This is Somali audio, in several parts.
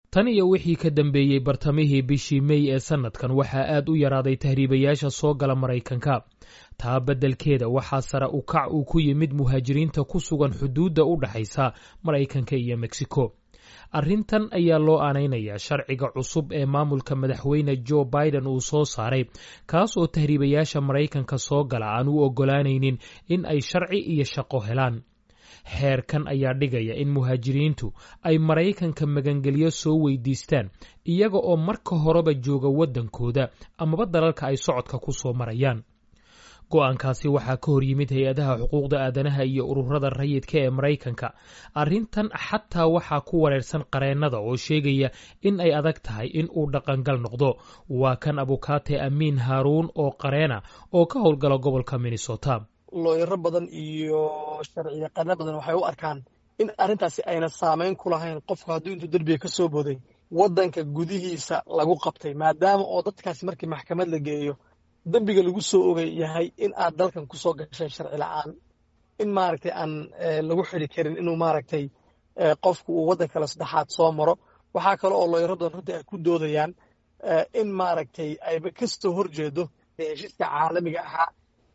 tan iyo wixii ka dambeeyey bartamihii bishii mey ee sannadkan waxaa aad u yaraaday tahriibayaasha soo gala maraykanka taa beddelkeeda waxaa sare u kac uu ku yimid muhaajiriinta ku sugan xuduudda u dhaxaysa maraykanka iyo meksiko arrintan ayaa loo aanaynayaa sharciga cusub ee maamulka madaxweyne jo biden uu soo saaray kaas oo tahriibayaasha maraykanka soo gala aan u oggolaanaynin in ay sharci iyo shaqo helaan xeerkan ayaa dhigaya in muhaajiriintu ay maraykanka magangelyo soo weydiistaan iyaga oo marka horeba jooga waddankooda amaba dalalka ay socodka ku soo marayaan go-aankaasi waxaa ka hor yimid hay-adaha xuquuqda aadanaha iyo ururada rayidka ee maraykanka arrintan xataa waxaa ku wareersan qareennada oo sheegaya in ay adag tahay in uu dhaqangal noqdo waa kan abukaate amiin haaruun oo qareena oo ka howlgala gobolka minnesota looyaro badan iyo sharci yaqaano badan waxay u arkaan in arrintaasi ayna saamayn ku lahayn qofku hadduu intuu derbiga ka soo boday waddanka gudihiisa lagu qabtay maadaama oo dadkaasi markii maxkamad la geeyo dembiga lagu soo ogay yahay in aad dalkan ku soo gashay sharci la'aan in maaragtay aan lagu xidi karin inuu maaragtay qofku uu waddan kale saddexaad soo maro waxaa kale oo looyaro badan runtii ay ku doodayaan in maaragtay ayba kastoo horjeedo heshiiska caalamiga ahaa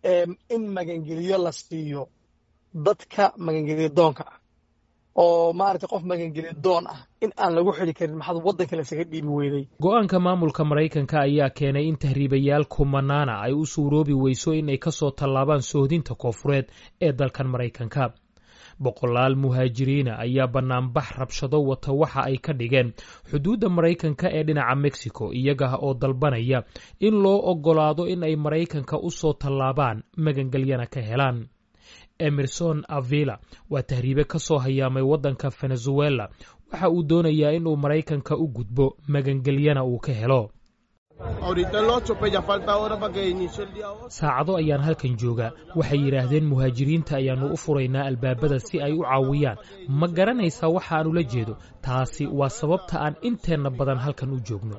in magangeliyo la siiyo dadka magangeliyo doonka ah oo maaragtay qof magangeliyo doon ah in aan lagu xidi karin maxaad waddan kale isaga dhiibi weyday go-aanka maamulka maraykanka ayaa keenay in tahriibayaal kumanaana ay u suuroobi weyso inay ka soo tallaabaan sohdinta koofureed ee dalkan maraykanka boqolaal muhaajiriina ayaa bannaanbax rabshado wata waxa ay ka dhigeen xuduudda maraykanka ee dhinaca mexico iyaga oo dalbanaya in loo oggolaado in ay maraykanka u soo tallaabaan magangelyana ka helaan emerson avila waa tahriibe ka soo hayaamay waddanka venezuela waxa uu doonayaa inuu maraykanka u gudbo magangelyana uu ka helo saacado ayaan halkan joogaa waxay yidhaahdeen muhaajiriinta ayaannu u furaynaa albaabada si ay u caawiyaan ma garanaysaa waxaanu la jeedo taasi waa sababta aan inteenna badan halkan u joogno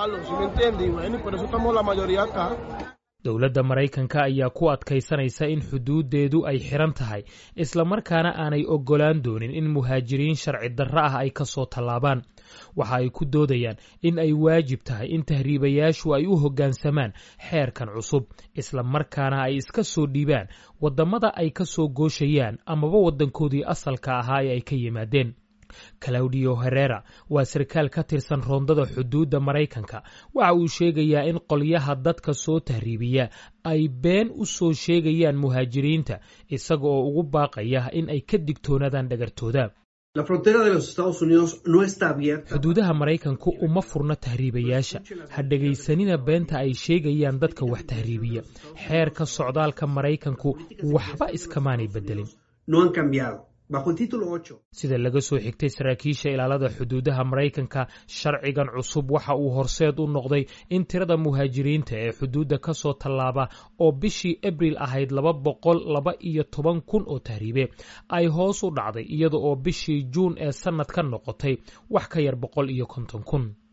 dowladda maraykanka ayaa ku adkaysanaysa in xuduuddeedu ay xiran tahay islamarkaana aanay oggolaan doonin in muhaajiriin sharci darro ah ay ka soo tallaabaan waxa ay ku doodayaan in ay waajib tahay in tahriibayaashu ay u hoggaansamaan xeerkan cusub islamarkaana ay iska soo dhiibaan waddamada ay ka soo gooshayaan amaba waddankoodii asalka ahaa ee ay ka yimaadeen claudio herera waa sarkaal ka tirsan roondada xuduudda maraykanka waxa uu sheegayaa in qolyaha dadka soo tahriibiya ay been u soo sheegayaan muhaajiriinta isaga oo ugu baaqaya in ay ka digtoonaadaan dhagartooda xuduudaha maraykanku uma furno tahriibayaasha ha dhegaysanina beenta ay sheegayaan dadka wax tahriibiya xeerka socdaalka maraykanku waxba iskamaanay beddelin sida laga soo xigtay saraakiisha ilaalada xuduudaha maraykanka sharcigan cusub waxa uu horseed u noqday in tirada muhaajiriinta ee xuduudda ka soo tallaaba oo bishii abril ahayd laba boqol laba iyo toban kun oo tahriibe ay hoos u dhacday iyada oo bishii juun ee sannad ka noqotay wax ka yar boqol iyo konton kun